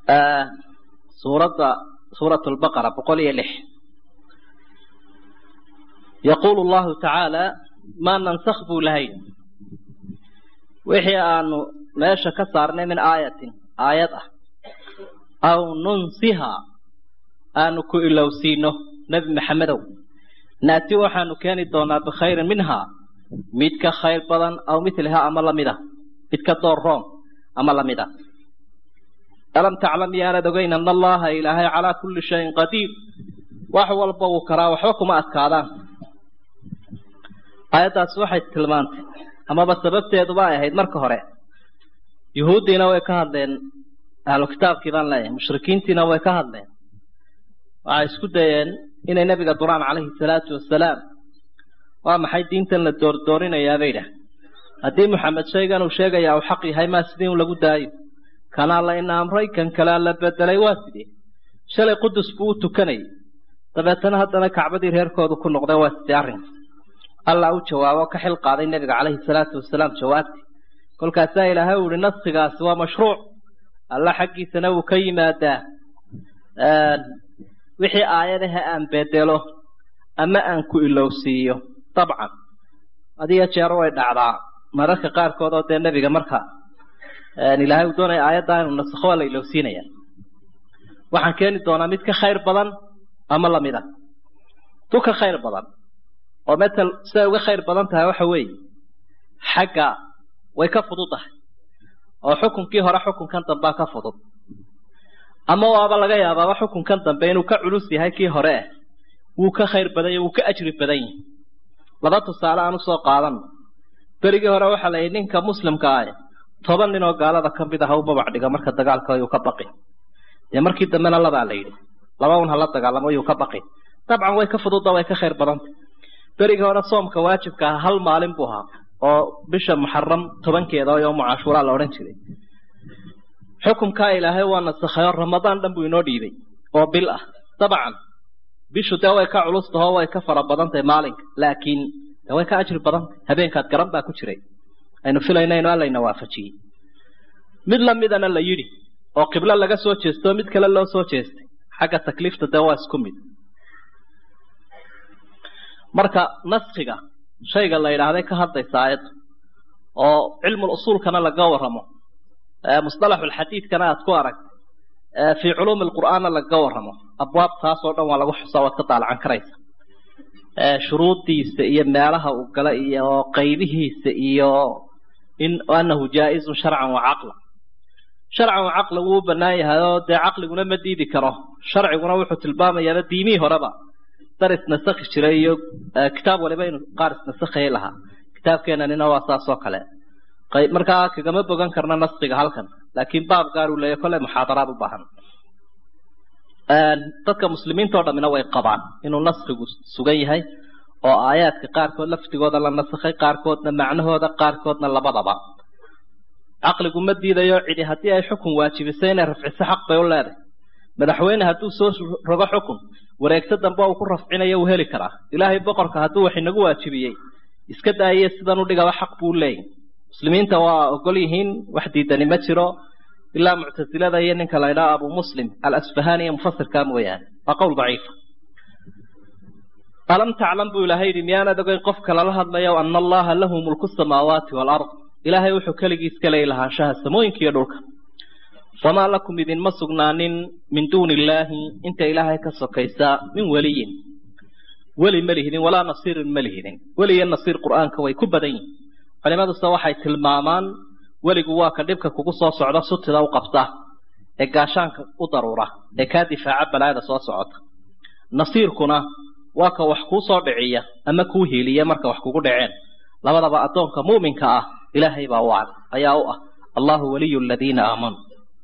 suuradda suurat lbaqara boqol iyo lix yaquulu llahu tacaala maa nansakh buu lahay wixii aanu meesha ka saarnay min aayatin aayad ah aw nunsiha aanu ku ilowsiino nebi maxamedow naati waxaanu keeni doonaa bikhayrin minhaa mid ka khayr badan aw miliha ama lamid a mid ka door room ama lamid a alam taclam yaanad ogeyn ana allaha ilaahay calaa kulli shayin qadiir wax walba wuu karaa waxba kuma adkaadaan aayaddaasi waxay tilmaantay amaba sababteeduba ay ahayd marka hore yuhuuddiina way ka hadleen ahlu kitaabkii baan leeyahay mushrikiintiina way ka hadleen waxay isku dayeen inay nebiga duraan calayhi salaatu wasalaam waa maxay diintan la doordoorinayaa bay idhaah haddii maxamed shaygan uu sheegayaa uu xaq yahay maa sidii un lagu daayo kanaa la ina amray kan kalea la bedelay waa sidee shalay qudus buu u tukanayay dabeetana haddana kacbadii reerkoodu ku noqdeen waa sidee arrinka allah u jawaabo ka xil qaaday nebiga calayhi salaatu wasalaam jawaabtii kolkaasaa ilaahay uu ihi naskigaasi waa mashruuc alla xaggiisana wuu ka yimaadaa wixii aayadaha aan bedelo ama aan ku ilowsiiyo dabcan adiyo jeero way dhacdaa mararka qaarkood oo dee nebiga marka ilaahay uu doonaya aayaddaa inuu nasakho waa la ilowsiinaya waxaan keeni doonaa mid ka khayr badan ama lamid a tu ka khayr badan oo metel siday uga khayr badan tahay waxa weeye xagga way ka fududahay oo xukunkii hore xukunkan dambea ka fudud ama waaba laga yaabaaba xukunkan dambe inuu ka culus yahay kii hore ah wuu ka khayr badan yahy wuu ka ajri badan yahay laba tusaale aan usoo qaadano berigii hore waxaa la yidhi ninka muslimka ah toban nin oo gaalada ka mid ah ha u babac dhiga marka dagaalka yuu ka baqi dee markii dambena labaa la yidhi laba un hala dagaalamo yuu ka baqi dabcan way ka fududda way ka khayr badantay berigii hore soomka waajibka ah hal maalin buu ahaa oo bisha muxaram tobankeeda oo yoomu cashuuraa la odhan jiray xukumkaa ilaahay waa nasakhayo ramadaan dhan buu inoo dhiibay oo bil ah dabcan bishu dee way ka culus tahoo way ka fara badan tahay maalinka laakiin dee way ka ajri badan tahay habeenkaad garan baa ku jiray aynu filaynayno allayna waafajiyey mid lamidana la yidhi oo qiblo laga soo jeesto mid kale loo soo jeestay xagga takliifta dee waa isku mid marka naskiga shayga la yidhaahday ka hadlaysa aayadda oo cilmul usuulkana laga warramo musطalaxulxadiidkana aad ku aragtay fii culuumi alqur'aanna lagaga warramo abwaab taas oo dhan waa lagu xusaa waad ka daalacan karaysa shuruuddiisa iyo meelaha uu gala iyo qaybihiisa iyo in anahu jaa-izun sharcan wa caqlan sharcan wa caqlan wuu u bannaan yahay oo dee caqliguna ma diidi karo sharciguna wuxuu tilmaamayaaba diimihii horeba dar isnasakhi jiray iyo kitaab waliba inuu qaar isnasakhayay lahaa kitaabkeenanina waa saas oo kale markaa kagama bogan karna naskiga halkan laakiin baab gaar uu leeyahy kolley muxaadaraad u baahan dadka muslimiinta o dhammina way qabaan inuu naskigu sugan yahay oo aayaadka qaarkood laftigooda la nasakhay qaarkoodna macnahooda qaarkoodna labadaba caqligu ma diidayo cidi haddii ay xukun waajibisay inay rafciso xaq bay u leedahay madaxweyne hadduu soo rogo xukun wareegto dambe uu ku rafcinayo uu heli karaa ilaahay boqorka hadduu wax inagu waajibiyey iska daaye sidan u dhigaba xaq buu leeyahy muslimiinta waa ogol yihiin wax diidani ma jiro ilaa muctasilada iyo ninka la ydhaha abu muslim alasfahani iyo mufasirkaa mooyaane waa qowl daciifa alam taclam buu ilaahay yidhi miyaanad ogeyn qofka lala hadlayo ana allaha lahu mulku samaawaati waalard ilaahay wuxuu keligiis ka leey lahaanshaha samooyinka iyo dhulka wamaa lakum idinma sugnaanin min duuni illaahi inta ilaahay ka sokaysa min weliyin weli ma lihidin walaa nasiirin ma lihidin weli iyo nasiir qur'aanka way ku badan yihin culimaduse waxay tilmaamaan weligu waa ka dhibka kugu soo socda sutida u qabta ee gaashaanka u daruura ee kaa difaaca balaada soo socota nasiirkuna waa ka wax kuu soo dhiciya ama kuu hiiliya marka wax kugu dhaceen labadaba addoonka muuminka ah ilaahay baa u cad ayaa u ah allahu waliyu aladiina aamanuu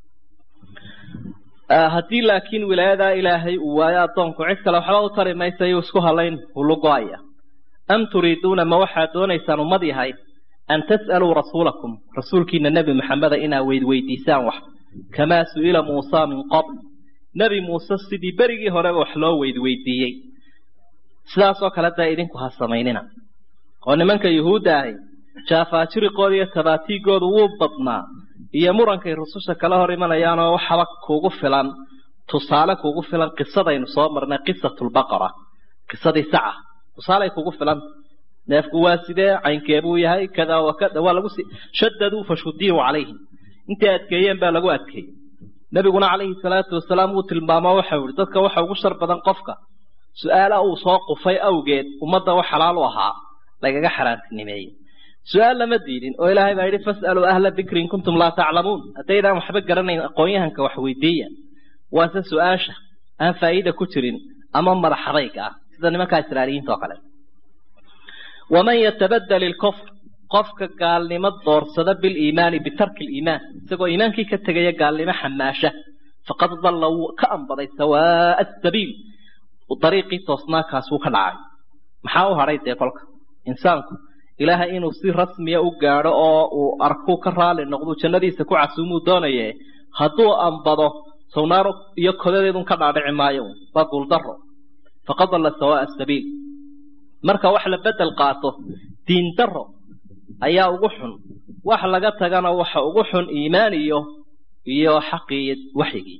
haddii laakiin wilaayadaa ilaahay uu waayo addoonku cid kale waxba u tari maysa yuu isku halayn hulugo-aya am turiiduuna ma waxaad doonaysaan ummad yahay an tas'aluu rasuulakum rasuulkiina nebi maxameda inaad weydweydiisaan wax kamaa su'ila muusa min qabl nebi muuse sidii berigii horeba wax loo weydweydiiyey sidaasoo kale dee idinku ha samaynina oo nimanka yuhuudda ahi jaafaajiriqooda iyo tabaatiigoodu wuu badnaa iyo murankay rususha kala hor imanayaanoo waxaba kugu filan tusaale kugu filan qisadaynu soo marnay qisatulbaqara qisadii saca tusaaley kugu filanta neefku waa sidee caynkeebuu yahay kada wa kada waa lagu si shadaduu fashudiyuu calayhim intay adkeeyeen baa lagu adkeeyey nebiguna calayhi salaatu wasalaam wuu tilmaamo waxau ihi dadka waxa ugu shar badan qofka su-aala uu soo qufay awgeed ummadda wax xalaal u ahaa lagaga xaraantinimeeyey su-aal lama diidin oo ilaahay baa yidhi fas'aluu ahla dikri in kuntum laa taclamuun haddaydaan waxba garanayn aqoon-yahanka wax weydiiya waase su-aasha aan faa'iida ku jirin ama madaxadayga ah sida nimankaa israailiyiinta oo kale waman yatabadal ilkufr qofka gaalnimo doorsada biliimaani bitarki liimaan isagoo iimaankii ka tegaya gaalnimo xamaasha faqad dalla wuu ka ambaday sawaa'a asabiil dariiqii toosnaakaas wuu ka dhacay maxaa u hadhay dee kolka insaanku ilaahay inuu si rasmiya u gaadho oo uu arkuu ka raali noqdu jannadiisa ku casuumuu doonaye hadduu ambado sawnaaro iyo kodadeedun ka dhaadhici maayo waa guuldaro faqad dalla sawaa'a asabiil marka wax la bedel qaato diin daro ayaa ugu xun wax laga tagana waxa ugu xun iimaan iyo iyo xaqii waxyigii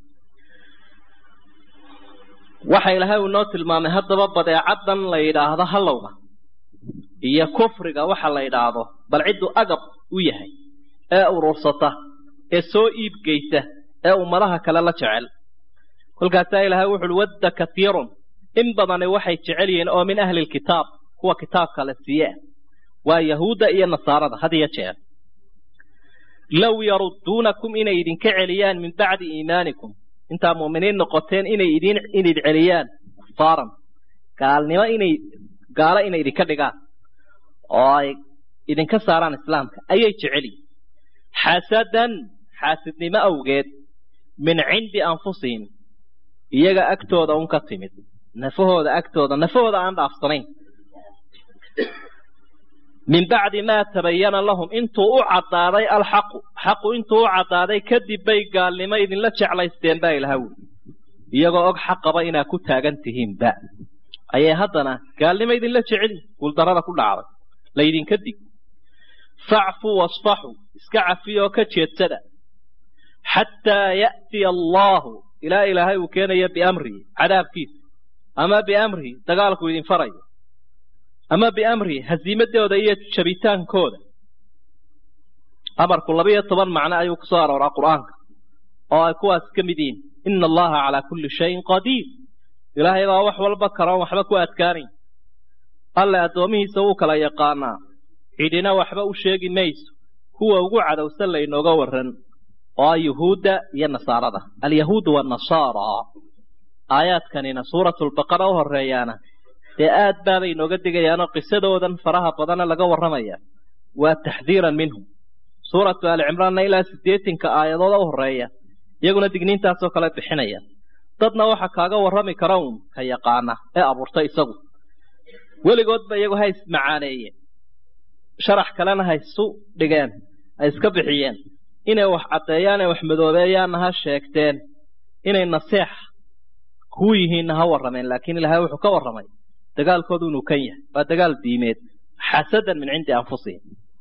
waxa ilaahay uu noo tilmaamay haddaba badeecadan la yidhaahdo halowga iyo kufriga waxa la yidhaahdo bal cidduu agab u yahay ee urursata ee soo iibgeysa ee ummadaha kale la jecel kolkaasaa ilaahay wuxuuhi wadda katiirun in badani waxay jecel yihiin oo min ahli lkitaab kuwa kitaabka la siiye waa yahuudda iyo nasaarada had iyo jeer low yarudduunakum inay idinka celiyaan min bacdi iimaanikum intaa mu'miniin noqoteen inay idin inid celiyaan kufaaran gaalnimo inay gaalo inay idinka dhigaan oo ay idinka saaraan islaamka ayay jecel yihin xasadan xaasidnimo awgeed min cindi anfusihim iyaga agtooda un ka timid nafahooda agtooda nafahooda aan dhaafsanayn min bacdi maa tabayana lahum intuu u caddaaday alxaqu xaqu intuu u caddaaday kadib bay gaalnimo idinla jeclaysteen baa ilaha wuli iyagoo og xaqaba inaa ku taagan tihiinba ayay haddana gaalnimo idinla jeceli guuldarrada ku dhacday laydinka dig facfuu wasfaxuu iska cafiyoo ka jeedsada xataa ya'tiya allaahu ilaa ilaahay uu keenayo biamrihi cadaabkiisa ama biamrihi dagaalku idin farayo ama biamrihi hasiimadooda iyo jabitaankooda amarku labiyo toban macno ayuu ku soo arooraa qur'aanka oo ay kuwaas ka mid yihiin ina allaha calaa kulli shayin qadiir ilaahay baa wax walba karoon waxba ku adkaanayn alle addoomihiisa wuu kala yaqaanaa cidhina waxba u sheegi mayso kuwa ugu cadowsan laynooga warran oo yuhuudda iyo nasaarada alyahuudu waanasaara aayaadkanina suuratulbaqara u horeeyaana dee aad baabay inooga digayaanoo qisadoodan faraha badana laga warramaya waa taxdiiran minhum suuratu alicimraanna ilaa siddeetanka aayadooda u horeeya iyaguna digniintaasoo kale bixinaya dadna waxa kaaga warrami kara uun ka yaqaana ee abuurta isagu weligoodba iyagu ha ismacaaneeyeen sharax kalena ha isu dhigeen ha iska bixiyeen inay wax caddeeyaan ee wax madoobeeyaanna ha sheegteen inay naseex kuu yihiinna ha warrameen laakiin ilaahay wuxuu ka warramay dagaalkoodu inuu kan yahay waa dagaal diimeed xasadan min cindi anfusihim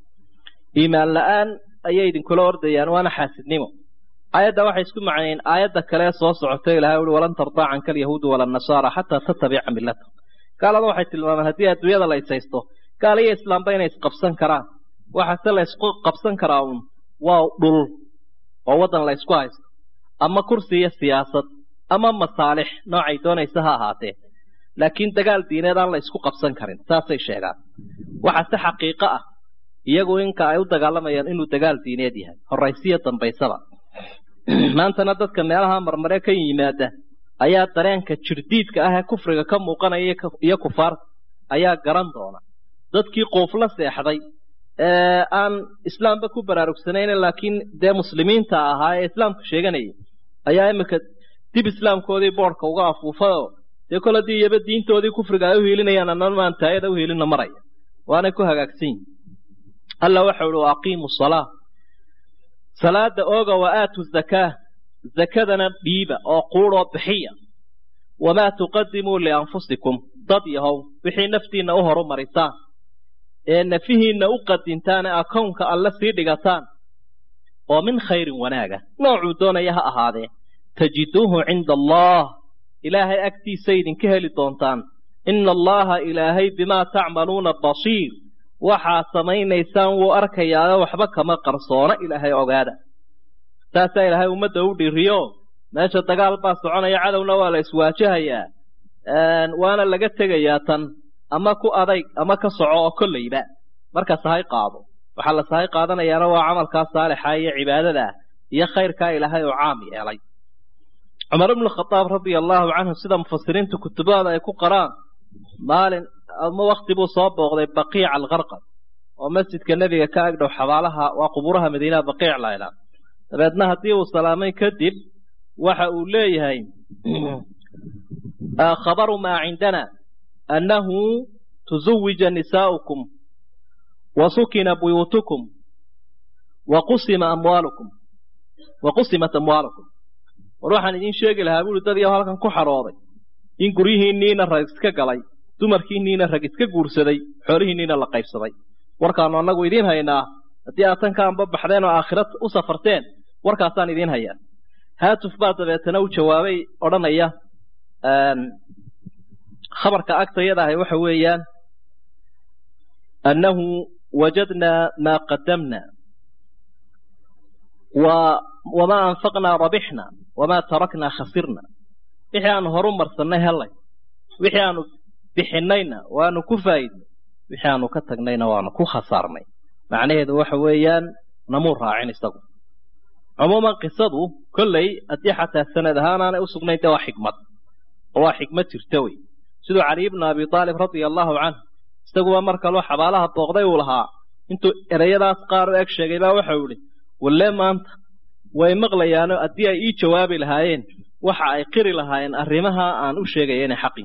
iimaan la-aan ayay idinkula ordayaan waana xaasidnimo aayadda waxay isku macnayeen aayadda kale soo socotay ilahay uhi walan tardaa canka alyahuudu wala nasaara xataa tatabica millata gaalada waxay tilmaameen haddii adduunyada la isaysto gaal iyo islaamba inay isqabsan karaan waxaase la ysku qabsan karaa uun waa dhul oo waddan la ysku haysto ama kursi iyo siyaasad ama masaalix noocay doonaysa ha ahaatee laakiin dagaal diineed aan la isku qabsan karin saasay sheegaan waxaase xaqiiqo ah iyagu inka ay u dagaalamayaan inuu dagaal diineed yahay horaysiyo dambaysaba maantana dadka meelaha marmare ka yimaada ayaa dareenka jirdiidka ah ee kufriga ka muuqanaya iyo kufaarta ayaa garan doona dadkii quufla seexday ee aan islaamba ku baraarugsanayn laakiin dee muslimiinta ahaa ee islaamka sheeganaya ayaa iminka dib islaamkoodii boodhka uga afuufayoo dee kol haddii iyaba diintoodii kufriga ay u hiilinayaan annan maan taayada u hiilinna maraya waanay ku hagaagsan yihin alla waxa uhi aqiimu salaa salaada ooga wa aatu zakaa zakadana dhiiba oo quudhoo bixiya wamaa tuqadimuu lianfusikum dad yahow wixii naftiinna u horu marisaan ee nafihiinna u qadintaan ee akownka alle sii dhigataan oo min khayrin wanaaga noocuu doonaya ha ahaadee tajiduuhu cinda allah ilaahay agtiisa idinka heli doontaan ina allaha ilaahay bimaa tacmaluuna basiir waxaad samaynaysaan wuu arkayaayo waxba kama qarsoona ilaahay ogaada saasaa ilaahay ummadda u dhiriyo meesha dagaal baa soconaya cadowna waa la iswaajahayaa waana laga tegayaa tan ama ku adayg ama ka soco oo kollayba marka sahay qaado waxaa la sahay qaadanayaana waa camalkaa saalixa iyo cibaadada iyo khayrkaa ilaahay oo caam yeelay cumar ibnu khadaab radia allaahu canhu sida mufasiriinta kutubahooda ay ku qaraan maalin ama wakti buu soo booqday baqiica alkarqad oo masjidka nebiga ka agdhow xabaalaha waa qubuuraha madiinaha baqiic laydhaa dabeedna haddii uu salaamay kadib waxa uu leeyahay khabaru maa cindana annahu tuزawija nisaa'ukum wa sukina buyuutukum wa qusima amwaalukum wa qusimat amwaalukum war waxaan idiin sheegi lahaa buuri dad iyo halkan ku xadhooday in guryihiinniina rag iska galay dumarkiinniina rag iska guursaday xoolihiinniina la qaybsaday warkaanu annagu idiin haynaa haddii aad tan ka anba baxdeen oo aakhira u safarteen warkaasaan idiin hayaa haatuf baa dabeetana u jawaabay odhanaya khabarka agtayada ahay waxa weeyaan annahu wajadnaa maa qadamna wamaa anfaqnaa rabixna wamaa taraknaa khasirna wixii aanu horu marsannay hellay wixii aanu bixinayna waanu ku faa'idnay wixii aanu ka tagnayna waanu ku khasaarnay macnaheedu waxa weeyaan namuu raacin isagu cumuuman qisadu kolley haddii xataa sanad ahaanaanay u sugnayn dee waa xikmad oo waa xikmad jirta wey siduu cali ibnu abi aalib radia allaahu canhu isaguba mar kaloo xabaalaha booqday uu lahaa intuu ereyadaas qaar u eg sheegay baa waxau idhi walle maanta way maqlayaano haddii ay ii jawaabi lahaayeen waxa ay qiri lahaayeen arrimaha aan u sheegaya inay xaqin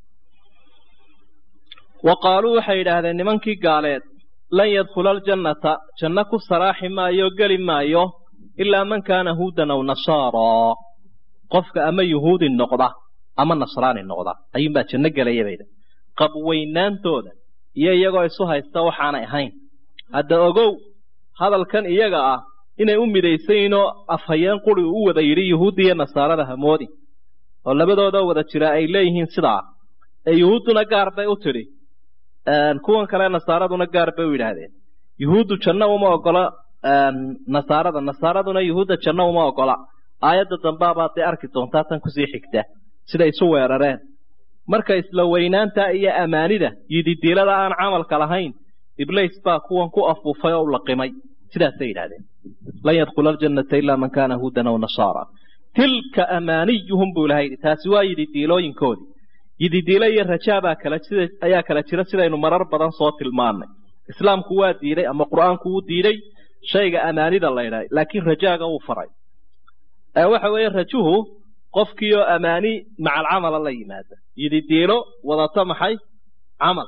wa qaaluu waxay yidhaahdeen nimankii gaaleed lan yadkhula aljannata janno ku saraaxi maayo geli maayo ilaa man kaana huudan aw nasaaraa qofka ama yuhuudi noqda ama nasraani noqda ayuunbaa janno gelaya bayda qabweynaantooda iyo iyagoo isu haysta waxaanay ahayn hadda ogow hadalkan iyaga ah inay u midaysayiinoo afhayeen quri u wada yidhi yuhuudda iyo nasaarada hamoodi oo labadoodoo wada jira ay leeyihiin sidaa ee yuhuudduna gaar bay u tidhi kuwan kale nasaaraduna gaar bay u yidhaahdeen yuhuuddu janno uma ogola nasaarada nasaaraduna yuhuudda janno uma ogola aayadda dambaabaad dee arki doontaa tan kusii xigta siday isu weerareen marka isla weynaanta iyo amaanida yididiilada aan camalka lahayn iblays baa kuwan ku afuufay oo u laqimay sidaasay yidhahdeen lan yadkhula aljannata ilaa man kaana huudan aw nasaara tilka amaaniyuhum buu ilahay yidhi taasi waa yididiilooyinkoodii yididiilo iyo rajaabaa kala sida ayaa kala jira sidaynu marar badan soo tilmaannay islaamku waa diiday ama qur'aanku wuu diiday shayga amaanida la ydhahay laakiin rajaaga wuu faray waxa weeye rajuhu qofkii oo amaani macal camala la yimaada yididiilo wadata maxay camal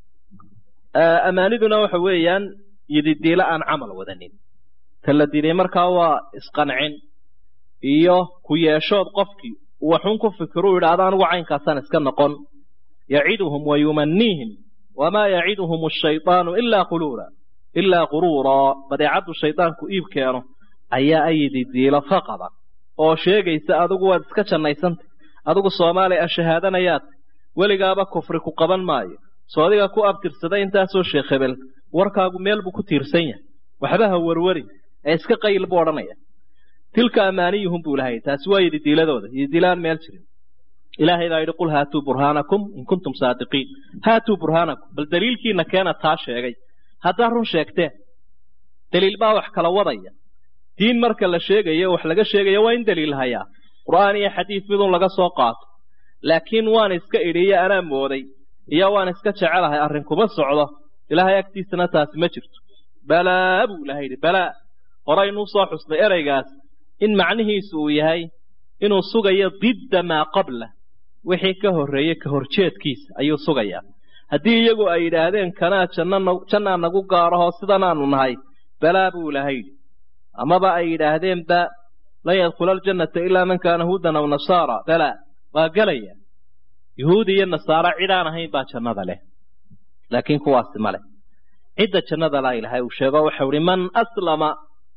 amaaniduna waxa weeyaan yididiilo aan camal wadanin ta la diiday markaa waa isqancin iyo ku yeeshood qofkii waxun ku fikiruu yidhaahda anigu caynkaasaan iska noqon yaciduhum wa yumaniihim wamaa yaciduhum ashaydaanu ilaa quluura ilaa quruuraa badeecaddu shaydaanku iib keeno ayaa ayididiilo faqada oo sheegaysa adigu waad iska jannaysantay adigu soomaaliya shahaadanayaad weligaaba kufri ku qaban maayo soo adiga ku abtirsaday intaasoo sheekh hebel warkaagu meel buu ku tiirsan yahay waxba ha warwarin ee iska qayl buu odhanaya tilka amaaniyuhum buu ilahay taasi waa yididiiladooda yididiilaan meel jirin ilaahay baa yidhi qul haatuu burhaanakum in kuntum saadiqiin haatuu burhaanakum bal daliilkiina keena taa sheegay haddaa run sheegteen daliil baa wax kala wadaya diin marka la sheegayo wax laga sheegayo waa in daliil hayaa qur'aan iyo xadiid midun laga soo qaato laakiin waan iska idhi iyo anaa mooday iyo waan iska jecelahay arrin kuma socdo ilaahay agtiisana taasi ma jirto balaa buu ilahay yidhi balaa horaynuu soo xusnay ereygaas in macnihiisu uu yahay inuu sugayo didda maa qabla wixii ka horreeyey ka horjeedkiisa ayuu sugayaa haddii iyagu ay yidhaahdeen kanaa jannaa nagu gaarahoo sidanaanu nahay balaa buu ilahay yidhi amaba ay yidhaahdeenba lan yadkhula aljannata ilaa man kaana huudan aw nasaara balaa waa gelaya yuhuudi iyo nasaara cidaan ahayn baa jannada leh laakiin kuwaasi ma leh cidda jannada laa ilahay uu sheego waxau ihi man aslama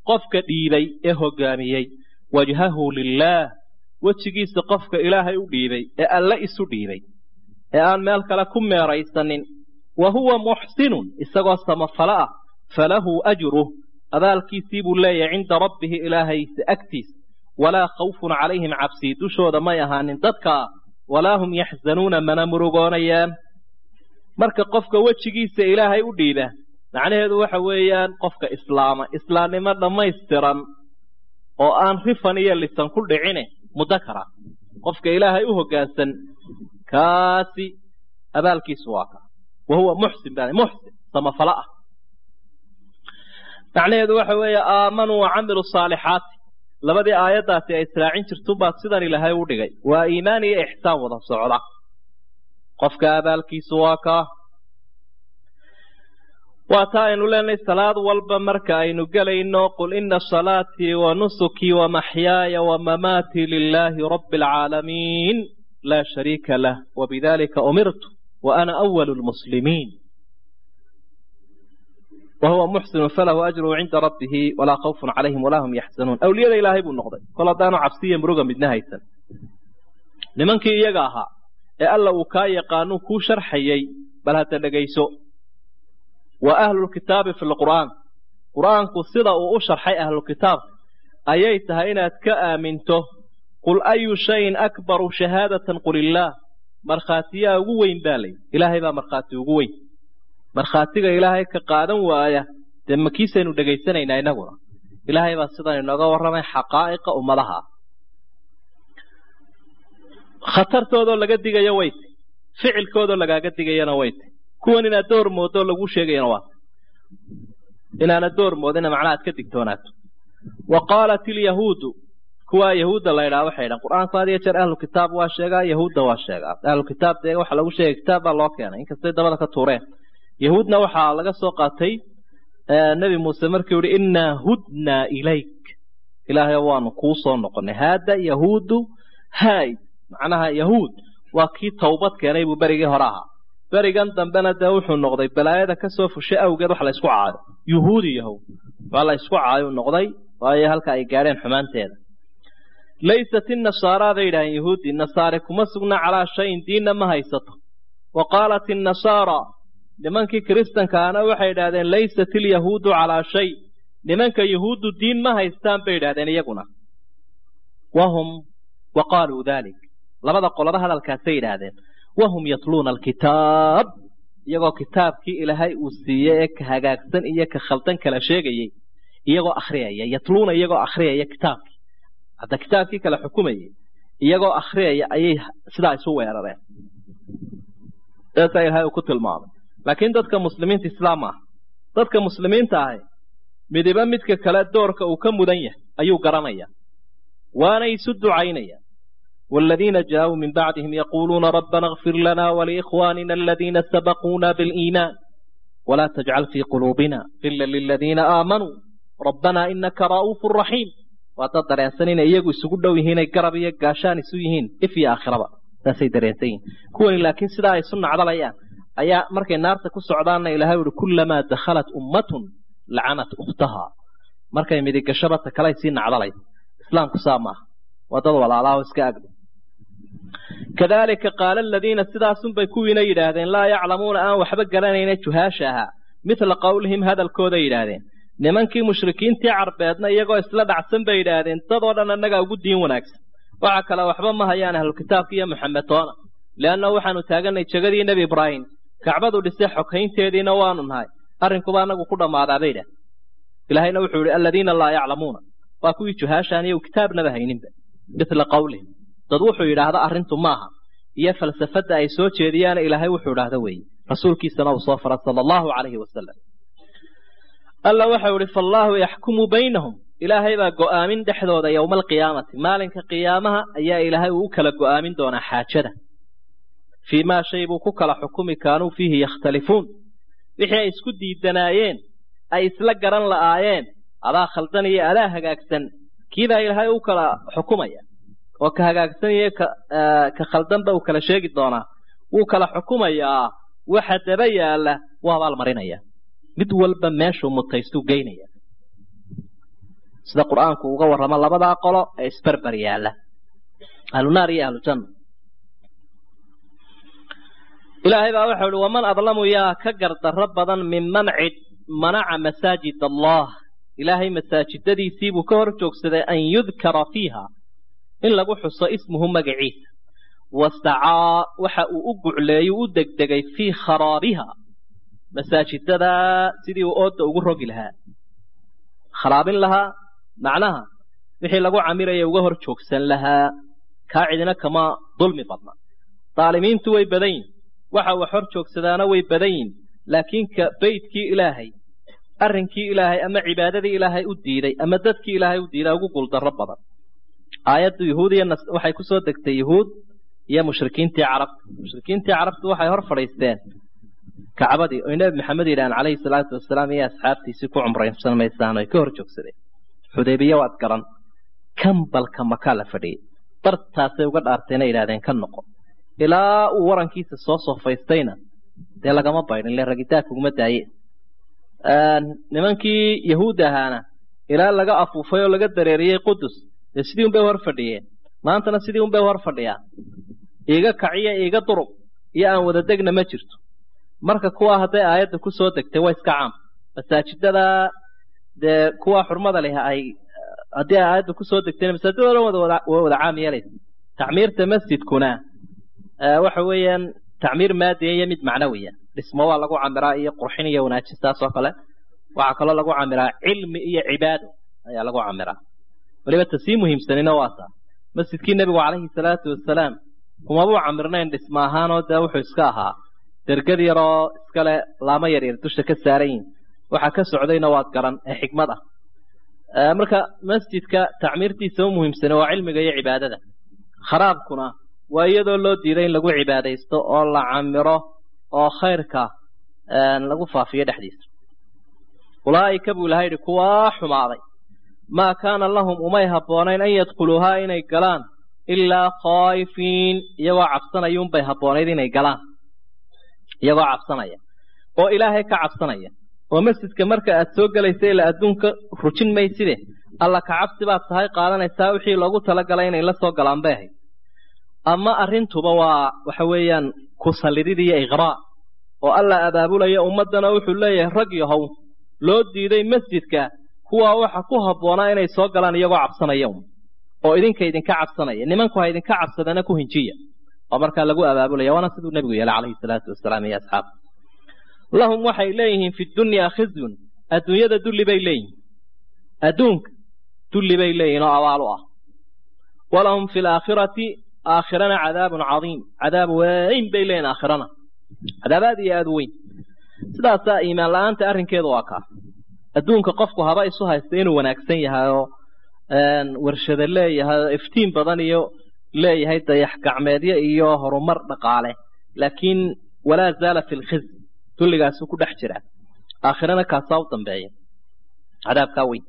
qofka dhiibay ee hoggaamiyey wajhahu lilaah wejigiisa qofka ilaahay u dhiibay ee alle isu dhiibay ee aan meel kale ku meeraysanin wa huwa muxsinun isagoo samafalo ah falahu ajruh abaalkiisii buu leeyahay cinda rabbihi ilaahaysa agtiisa walaa khawfun calayhim cabsii dushooda may ahaanin dadkaa walaa hum yaxzanuuna mana murugoonayaan marka qofka wejigiisa ilaahay u dhiiba macnaheedu waxa weeyaan qofka islaama islaamnimo dhammaystiran oo aan rifan iyo lisan ku dhicine muddo kara qofka ilaahay u hoggaansan kaasi abaalkiisu waa ka wa huwa muxsin baa muxsin samafalo ah macnaheedu waxa weeye aamanuu wa camiluu saalixaati labadii aayaddaasi ay israacin jirtunbaad sidan ilaahay u dhigay waa iimaan iyo ixsaan wada socda qofka abaalkiisu waa kaa waa taa aynu leenahay salaad walba marka aynu gelayno qul ina salaatii wa nusukii wa maxyaaya wa mamaatii lilaahi rabbi alcaalamiin laa shariika lah wabidalika umirtu wa ana awalu lmuslimiin wahuwa muxsinu falahu ajruhu cinda rabbihi walaa khawfun calayhim walaa hum yaxzanuun awliyada ilaahay buu noqday kol haddaanu cabsiya muruga midna haysan nimankii iyaga ahaa ee alla uu kaa yaqaanuu kuu sharxayey bal hadda dhegayso wa ahlulkitaabi fi lqur'aan qur'aanku sida uu u sharxay ahlulkitaabka ayay tahay inaad ka aaminto qul ayu shayin akbaru shahaadatan qul illaah markhaatiyaa ugu weyn baa layidhi ilaahay baa markhaati ugu weyn markhaatiga ilaahay ka qaadan waaya dee makiisaynu dhegaysanaynaa innaguna ilaahay baa sidan inooga warramay xaqaa'iqa ummadaha khatartoodoo laga digayo wayt ficilkoodoo lagaaga digayana wayt kuwan inaad door moodoo lagu sheegayana waa inaana door moodina macnaha ad ka digtoonaato wa qaalat ilyahuudu kuwaa yahuudda la ydhaha waxay dhahan qur-aanku had iyo jeer ahlu kitaab waa sheegaa yahuudda waa sheegaa ahlu kitaab dee waxa lagu sheegay kitaab baa loo keenay inkastay dabada ka tuureen yahuudna waxaa laga soo qaatay nebi muuse markii uhi innaa hudnaa ilayk ilaahay waanu kuu soo noqonay haada yahuudu haid macnaha yahuud waa kii tawbad keenay buu berigii hore ahaa berigan dambena dee wuxuu noqday balaayada kasoo fushay awgeed wax la ysku caayo yuhuudi yahow waa la ysku caayo noqday waayo halka ay gaadheen xumaanteeda laysat innasaara bay yidhaaheen yahuudi nasaare kuma sugna calaa shayin diinna ma haysato wa qaalat innasaara nimankii kiristankaana waxay idhahdeen laysat ilyahuudu calaa shay nimanka yahuuddu diin ma haystaan bay idhahdeen iyaguna wahum wa qaaluu dalik labada qolaba hadalkaasay yidhaahdeen wahum yatluuna alkitaab iyagoo kitaabkii ilaahay uu siiyey ee ka hagaagsan iyo ka khaldan kala sheegayey iyagoo akhriyaya yatluuna iyagoo akhriyaya kitaabkii hadda kitaabkii kala xukumayay iyagoo akhriyaya ayay sidaa isu weerareen saasaa ilahay uu ku tilmaamay laakiin dadka muslimiinta islaam ah dadka muslimiinta ahi midiba midka kale doorka uu ka mudan yahay ayuu garanaya waana isu ducaynaya والذين جاءوا من بعدهم يقولون ربنا اغفر لنا ولإخواننا الذين سبقونا بالإيمان ولا تجعل في قلوبنا غلا للذين آمنوا ربنا إنك رؤوف رحيم وتضر سنين إيجو سجدوا هنا قرب يقاشان سويهين إفي آخرة ناسي دريتين كون لكن سدا يسن على الأيام أيا مركي النار تكون سعدان إلى هؤلاء كلما دخلت أمة لعنت أختها مركي مديك شبت كلا يسين على الأيام إسلام كسامة وتضوى على الله وسكاقد كذلك قال الذين سداسن bay kuwiina yidhaahdeen laa yaclamuuna aan waxba garanayna juhaasha ahaa mithla qowlihim hadalkooda yidhaahdeen nimankii mushrikiintii carbeedna iyagoo isla dhacsan bay yidhaahdeen dadoo dhan annagaa ugu diin wanaagsan waxa kale waxba ma hayaan ahlukitaabka iyo maxamed toona leanna waxaanu taaganay jegadii nebi ibraahim kacbadu dhisay xoghaynteediina waanu nahay arrinkuba annagu ku dhammaadaa bay idhaah ilaahayna wuxuu yihi aladiina laa yaclamuuna waa kuwii juhaashaan iyo kitaabnaba hayninba mithla qowlihim dad wuxuu yidhaahda arrintu maaha iyo falsafadda ay soo jeediyaana ilaahay wuxuu idhaahda weeye rasuulkiisana uu soo faray sala allahu calayhi wasalam alla waxau ihi faallaahu yaxkumu baynahum ilaahay baa go'aamin dhexdooda yowma alqiyaamati maalinka qiyaamaha ayaa ilaahay uu u kala go'aamin doonaa xaajada fii maa shay buu ku kala xukumi kaanuu fiihi yakhtalifuun wixii ay isku diidanaayeen ay isla garan la'aayeen adaa khaldan iyo adaa hagaagsan kiibaa ilaahay u kala xukumaya oo ka hagaagsan iyo ka khaldanba uu kala sheegi doonaa wuu kala xukumayaa waxa daba yaalla waa abaalmarinaya mid walba meeshuu mutaystuu geynaya sida qur-aanku uga warramo labadaa qolo ee isberber yaalla ahlunaar iyo ahlujanna ilaahay baa waxau uhi waman adlamu yaa ka gardarro badan minman cid manaca masaajid allah ilaahay masaajidadiisiibuu ka hor joogsaday an yudkara fiiha in lagu xuso ismuhu magaciisa wastacaa waxa uu u gucleeyu u degdegay fii kharaabiha masaajidadaa sidii uu ooda ugu rogi lahaa kharaabin lahaa macnaha wixii lagu camiraya uga hor joogsan lahaa kaa cidina kama dulmi badna daalimiintu way badan yihin waxa wax hor joogsadaana way badan yihin laakiin ka beydkii ilaahay arrinkii ilaahay ama cibaadadii ilaahay u diiday ama dadkii ilaahay u diiday ugu guuldarro badan aayaddu yahuud iyo waxay ku soo degtay yahuud iyo mushrikiintii carabta mushrikiintii carabtu waxay hor fadhiisteen kacbadii oy nebi maxamed yidhahaan calayhi salaatu wasalaam iyo asxaabtiisii ku cumraynsan maysaan oy ka hor joogsadeen xudaybiya waad garan kambalka makaa la fadhiyey bartaasay uga dhaartayna yidhahdeen ka noqo ilaa uu warankiisa soo sofaystayna dee lagama baydhin le ragitaanka uguma daaye nimankii yahuud ahaana ilaa laga afuufay oo laga dareeriyey qudus dee sidii un bay hor fadhiyeen maantana sidii un bay hor fadhiyaan iiga kaciya iiga durub iyo aan wada degna ma jirto marka kuwa hadday aayadda ku soo degtay waa iska caam masaajidada dee kuwa xurmada leh ay haddii ay aayadda kusoo degtayna masaajidada wada waa wada caam yeelaysa tacmiirta masjidkuna waxa weeyaan tacmiir maadiya iyo mid macnawiya dhismo waa lagu camiraa iyo qurxin iyo wanaajin saas oo kale waxaa kaloo lagu camiraa cilmi iyo cibaado ayaa lagu camiraa weliba ta sii muhiimsanina waa taa masjidkii nebigu calayhi salaatu wasalaam kumabuu camirnayn dhismo ahaanoo dee wuxuu iska ahaa dergad yaroo iskale laamo yaryar dusha ka saaran yihin waxaa ka socdayna waad garan ee xikmad ah marka masjidka tacmiirtiisa u muhiimsane waa cilmiga iyo cibaadada kharaabkuna waa iyadoo loo diiday in lagu cibaadaysto oo la camiro oo khayrka lagu faafiyo dhexdiisa ulaa'ika buu ilahay yidhi kuwaa xumaaday maa kaana lahum umay habboonayn an yadkhuluuhaa inay galaan ilaa khaa'ifiin iyagoo cabsanayuunbay habboonayd inay galaan iyagoo cabsanaya oo ilaahay ka cabsanaya oo masjidka marka aad soo gelaysa ilaa adduunka rujin mayside alla ka cabsi baad tahay qaadanaysaa wixii loogu talagalay inay la soo galaan bay ahayd ama arrintuba waa waxa weeyaan ku sallidid iyo iqraa oo alla abaabulaya ummaddana wuxuu leeyahay rag yahow loo diiday masjidka kuwaa waxa ku habboonaa inay soo galaan iyagoo cabsanaya oo idinka idinka cabsanaya nimanku ha idinka cabsadana ku hinjiya oo markaa lagu abaabulaya waana siduu nebigu yeelay calayhi salaatu wasalaam iyo asxaab lahum waxay leeyihiin fi dunyaa khizyun adduunyada dulli bay leeyihin adduunka dulli bay leeyihin oo abaal u ah walahum fi laakhirati aakhirana cadaabun cadiim cadaab weyn bay leeyihin aakhirana cadaab aad iyo aad u weyn sidaasaa iimaan la-aanta arrinkeedu waa kaa adduunka qofku haba isu haysta inuu wanaagsan yahay oo warshado leeyahay oo iftiin badan iyo leeyahay dayax gacmeedyo iyo horumar dhaqaale laakiin walaa zaala fi lkhizy dulligaasuu ku dhex jiraa aakhirana kaasaa u dambeeya cadaabkaa weyn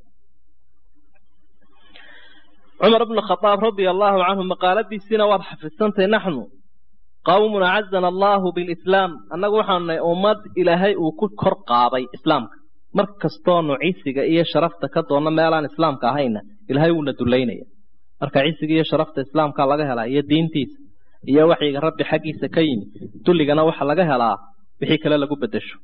cumar bnu khadaab radia allaahu canhu maqaaladiisiina waad xafidsantahy naxnu qawmun acazana allaahu bilislaam annagu waxaanu nahay ummad ilaahay uu ku kor qaaday islaamka mar kastoonu cisiga iyo sharafta ka doonno meelaan islaamka ahayna ilaahay wuuna dullaynaya marka cisiga iyo sharafta islaamka laga helaa iyo diintiisa iyo waxyiga rabbi xaggiisa ka yimi dulligana waxa laga helaa wixii kale lagu bedesho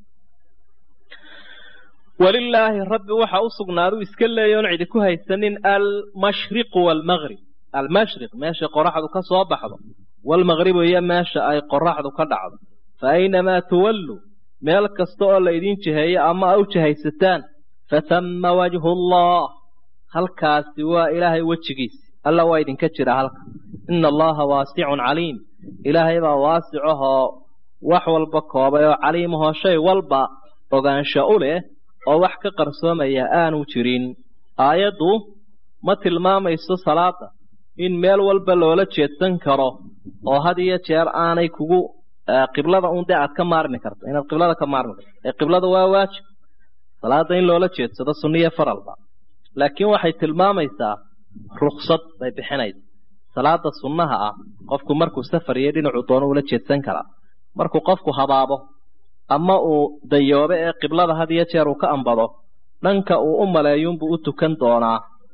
walilaahi rabbi waxa u sugnaadu iska leeya oon cidi ku haysanin almashriqu waalmaqrib almashriq meesha qoraxdu ka soo baxdo waalmaqribu iyo meesha ay qoraxdu ka dhacdo fa aynamaa tuwallu meel kasta oo la idin jiheeyo ama a u jihaysataan fathamma wajhu allah halkaasi waa ilaahay wejigiisi alla waa idinka jira halka ina allaha waasicun caliim ilaahay baa waasicahoo wax walba koobay oo caliimahoo shay walba ogaansho u leh oo wax ka qarsoomaya aanu jirin aayaddu ma tilmaamayso salaada in meel walba loola jeedsan karo oo had iyo jeer aanay kugu qiblada un dee aad ka maarmi karto inaad qiblada ka maarmi karto ee qiblada waa waajib salaada in loola jeedsado sunniyo faralba laakiin waxay tilmaamaysaa ruksad bay bixinaysa salaada sunnaha ah qofku markuu safar iyo dhinacuu doono ula jeedsan karaa markuu qofku habaabo ama uu dayoobe ee qiblada had iyo jeer uu ka ambado dhanka uu u maleeyuunbuu u tukan doonaa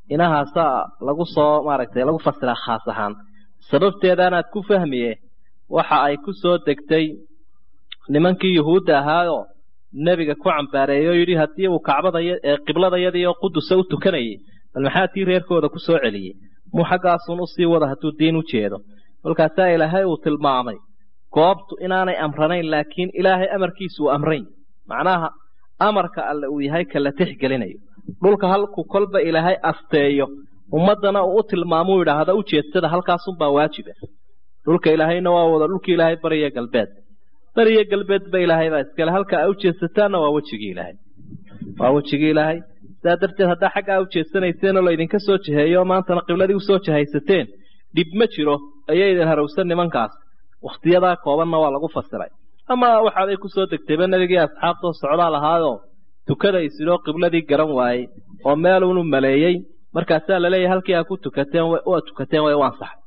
inahaasaa lagu soo maaragtay lagu fasiraa khaas ahaan sababteedaanaad ku fahmiye waxa ay ku soo degtay nimankii yuhuudda ahaayoo nebiga ku cambaareeyey oo yidhi haddii uu kacbada qibladayadii oo qudusa u tukanayay bal maxaa tii reerkooda ku soo celiyey muu xaggaasun usii wada hadduu diin u jeedo kolkaasaa ilaahay uu tilmaamay goobtu inaanay amranayn laakiin ilaahay amarkiisu uu amrayn macnaha amarka alle uu yahay kala tixgelinayo dhulka halku kolba ilaahay asteeyo ummaddana uu u tilmaamuu yidhaahda ujeedsada halkaasunbaa waajiba dhulka ilaahayna waa wada dhulkii ilaahay bariya galbeed bariya galbeedba ilaahay baa iskale halka a ujeedsataanna waa wejigii ilaahay waa wejigii ilaahay sidaa darteed haddaa xaggaa ujeedsanayseen oo laydinka soo jiheeyo maantana qibladii usoo jihaysateen dhib ma jiro ayay idin harowsan nimankaas wakhtiyadaa koobanna waa lagu fasiray ama waxaaday ku soo degtayba nebigii asxaabtoo socdaa lahaayoo tukada isidoo qibladii garan waayey oo meelunu maleeyey markaasaa laleeyahay halkii aa ku tukateen waa tukateen way u ansaxay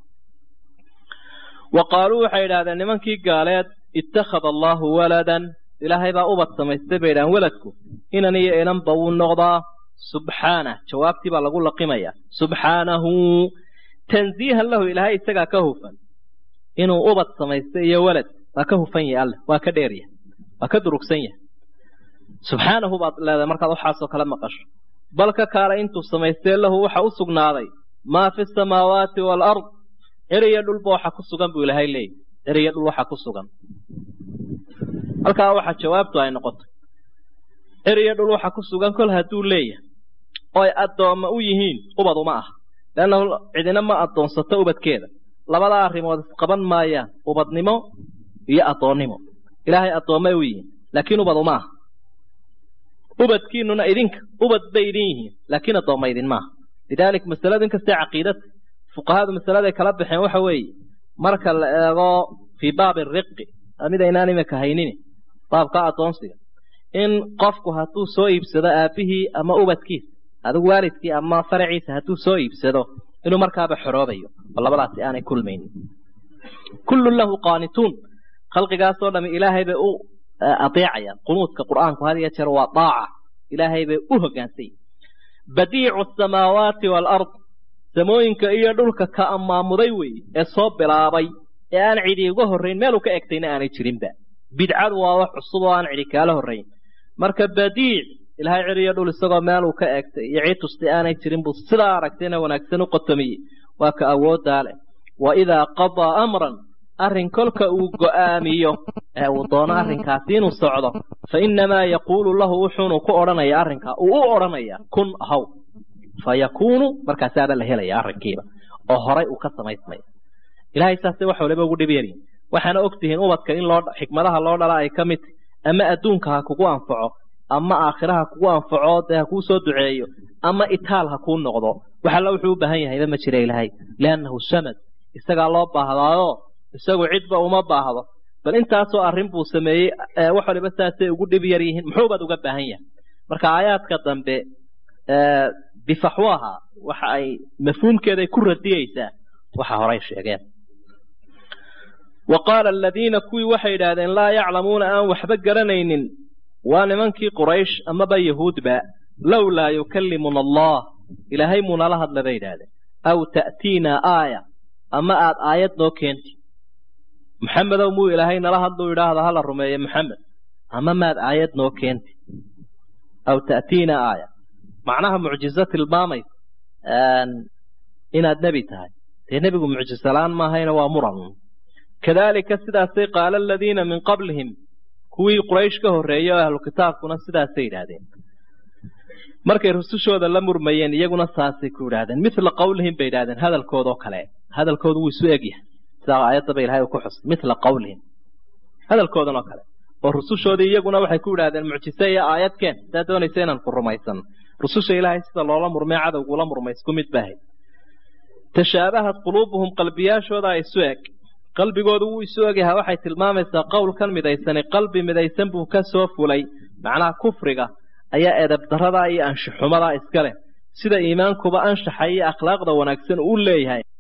wa qaaluu waxay idhahdeen nimankii gaaleed ittakhada allaahu waladan ilaahay baa ubad samaystay bay idhahdeen weladku inan iyo inanba wuu noqdaa subxaanah jawaabtii baa lagu laqimaya subxaanahu tanziihan lahu ilaahay isagaa ka hufan inuu ubad samaystay iyo welad waa ka hufan yahay alleh waa ka dheer yahay waa ka durugsan yahay subxaanahu baad leedahay markaad waxaasoo kale maqasho bal ka kaala intuu samaystee lahu waxa u sugnaaday maa fi samaawaati waalard eriyo dhulba waxa ku sugan buu ilaahay leeyahy eriyo dhul waxa ku sugan halkaa waxa jawaabtu ay noqotay eriyo dhul waxa ku sugan kol hadduu leeyahay oo ay addoomma u yihiin ubad uma aha leannahu cidina ma addoonsato ubadkeeda labadaa arrimood isqaban maayaan ubadnimo iyo addoonnimo ilaahay addoommay u yihiin laakiin ubad uma aha ubadkiinuna idinka ubad bay idin yihiin laakiin addoomma idin maaha lidaalik masaladu inkastee caqiidada fuqahadu masaladay kala baxeen waxa weeye marka la eego fii baabi riqi mid aynaan imika haynin baabka addoonsiga in qofku hadduu soo iibsado aabbihii ama ubadkiisa adigu waalidkii ama faraciisa hadduu soo iibsado inuu markaaba xoroobayo oo labadaasi aanay kulmaynin kullun lahu qaanituun khalqigaasoo dhami ilaahay bay u adeecayaan qunuudka qur'aanku had iyo jeer waa daaca ilaahay bay u hogaansay badiicu asamaawaati waalard samooyinka iyo dhulka ka ammaamuday weeye ee soo bilaabay ee aan cidi uga horrayn meeluu ka egtayna aanay jirinba bidcadu waa wax cusub oo aan cidi kaala horrayn marka badiic ilaahay cid iyo dhul isagoo meeluu ka egtay iyo cid tustay aanay jirin buu sidaa aragtayna wanaagsan u qotomiyey waa ka awooddaa leh wa idaa qadaa amran arrin kolka uu go'aamiyo ee uu doono arrinkaasi inuu socdo fa innamaa yaquulu lahu wuxuunu ku odhanaya arrinkaa uu u odhanaya kun ahaw fa yakuunu markaasaaba la helaya arrinkiiba oo horay uu ka samaysmaya ilahay saasay wax waliba ugu dhib yaryihin waxaana og tihiin ubadka in loo xikmadaha loo dhala ay ka mid tahy ama adduunka ha kugu anfaco ama aakhira ha kugu anfaco dee ha kuu soo duceeyo ama itaal ha kuu noqdo wax alla wuxuu u baahan yahayba ma jira ilaahay liannahu samad isagaa loo baahdaayo isagu cidba uma baahdo bal intaasoo arrin buu sameeyey wax waliba saasay ugu dhib yar yihiin muxuubaad uga baahan yahay marka aayaadka dambe bifaxwaha waxa ay mafhuumkeeday ku radiyeysaa waxa horay sheegeen wa qaala aladiina kuwii waxay idhaahdeen laa yaclamuuna aan waxba garanaynin waa nimankii quraysh amaba yahuudba lowlaa yukallimuna allah ilaahay muunala hadla bay idhaahdeen aw ta'tiinaa aaya ama aad aayad noo keenti maxamedow muu ilaahay nala hadluu idhaahda hala rumeeye maxamed ama maad aayad noo keenti aw ta'tiinaa aaya macnaha mucjizo tilmaamaysa inaad nebi tahay dee nebigu mucjisalaan maahayna waa muran kadaalika sidaasay qaala aladiina min qablihim kuwii quraysh ka horreeyey oo ahlu kitaabkuna sidaasay yidhaahdeen markay rusushooda la murmayeen iyaguna saasay ku yidhahdeen mithla qawlihim bay yidhahdeen hadalkoodoo kale hadalkoodu wuu isu egyahay sidaa aayaddaba ilahay uu ku xusay mithla qawlihim hadalkoodan oo kale oo rusushoodii iyaguna waxay ku yidhahdeen mucjise iyo aayadkeen sidaa doonaysa inaan ku rumaysan rususha ilaahay sida loola murmay cadowgula murmay isku mid bahay tashaabahat quluubuhum qalbiyaashooda isu eg qalbigoodu wuu isu egyahay waxay tilmaamaysaa qowlkan midaysani qalbi midaysan buu ka soo fulay macnaha kufriga ayaa edeb darada iyo anshaxumadaa iska leh sida iimaankuba anshaxa iyo akhlaaqda wanaagsan uu leeyahay